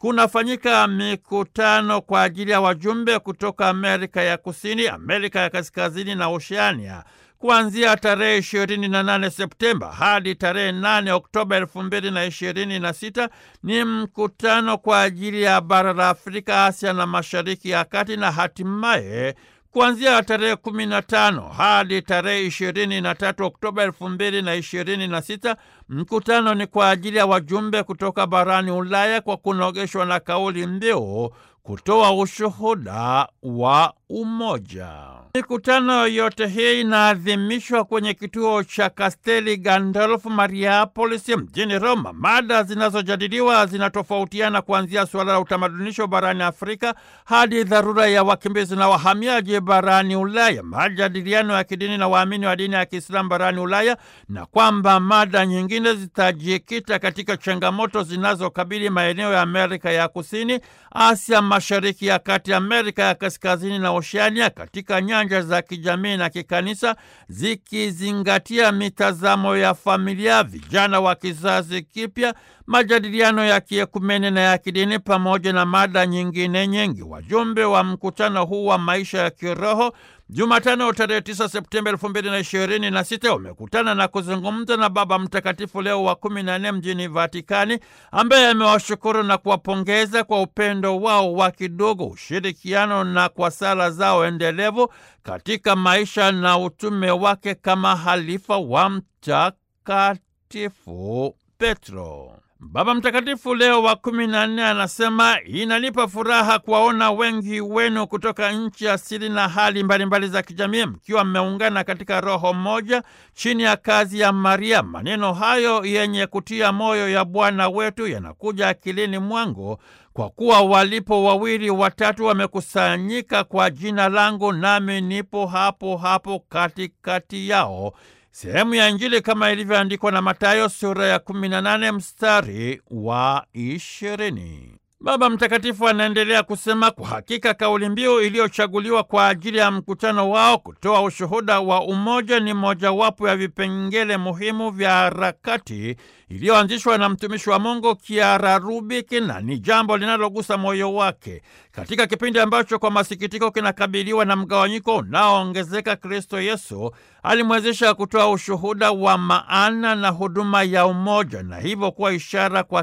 kunafanyika mikutano kwa ajili ya wajumbe kutoka Amerika ya Kusini, Amerika ya Kaskazini na Oceania kuanzia tarehe 28 Septemba hadi tarehe 8 Oktoba 2026 ni mkutano kwa ajili ya bara la Afrika, Asia na Mashariki ya Kati, na hatimaye kuanzia tarehe 15 hadi tarehe 23 Oktoba 2026 mkutano ni kwa ajili ya wajumbe kutoka barani Ulaya kwa kunogeshwa na kauli mbiu kutoa ushuhuda wa umoja. Mikutano yote hii inaadhimishwa kwenye kituo cha Kasteli Gandolfo Mariapolis mjini Roma. Mada zinazojadiliwa zinatofautiana kuanzia suala la utamadunisho barani Afrika hadi dharura ya wakimbizi na wahamiaji barani Ulaya, majadiliano ya kidini na waamini wa dini ya Kiislamu barani Ulaya, na kwamba mada nyingine zitajikita katika changamoto zinazokabili maeneo ya Amerika ya Kusini, Asia Mashariki ya Kati, Amerika ya Kaskazini na Oceania katika nyanja za kijamii na kikanisa, zikizingatia mitazamo ya familia, vijana wa kizazi kipya, majadiliano ya kiekumene na ya kidini, pamoja na mada nyingine nyingi. Wajumbe wa mkutano huu wa maisha ya kiroho Jumatano tarehe 9 Septemba 2026 wamekutana na kuzungumza na Baba Mtakatifu Leo wa 14 mjini Vatikani, ambaye amewashukuru na kuwapongeza kwa upendo wao wa kidogo, ushirikiano na kwa sala zao endelevu katika maisha na utume wake kama halifa wa Mtakatifu Petro. Baba Mtakatifu Leo wa kumi na nne anasema inanipa furaha kuwaona wengi wenu kutoka nchi asili na hali mbalimbali za kijamii mkiwa mmeungana katika roho moja chini ya kazi ya Maria. Maneno hayo yenye kutia moyo ya Bwana wetu yanakuja akilini mwangu kwa kuwa walipo wawili watatu wamekusanyika kwa jina langu, nami nipo hapo hapo katikati yao. Sehemu ya Injili kama ilivyoandikwa na Mathayo sura ya 18 mstari wa 20. Baba Mtakatifu anaendelea kusema, kwa hakika kauli mbiu iliyochaguliwa kwa ajili ya mkutano wao kutoa ushuhuda wa umoja ni mojawapo ya vipengele muhimu vya harakati iliyoanzishwa na mtumishi wa Mungu Kiara Rubiki na ni jambo linalogusa moyo wake katika kipindi ambacho kwa masikitiko kinakabiliwa na mgawanyiko unaoongezeka. Kristo Yesu alimwezesha kutoa ushuhuda wa maana na huduma ya umoja na hivyo kuwa ishara kwa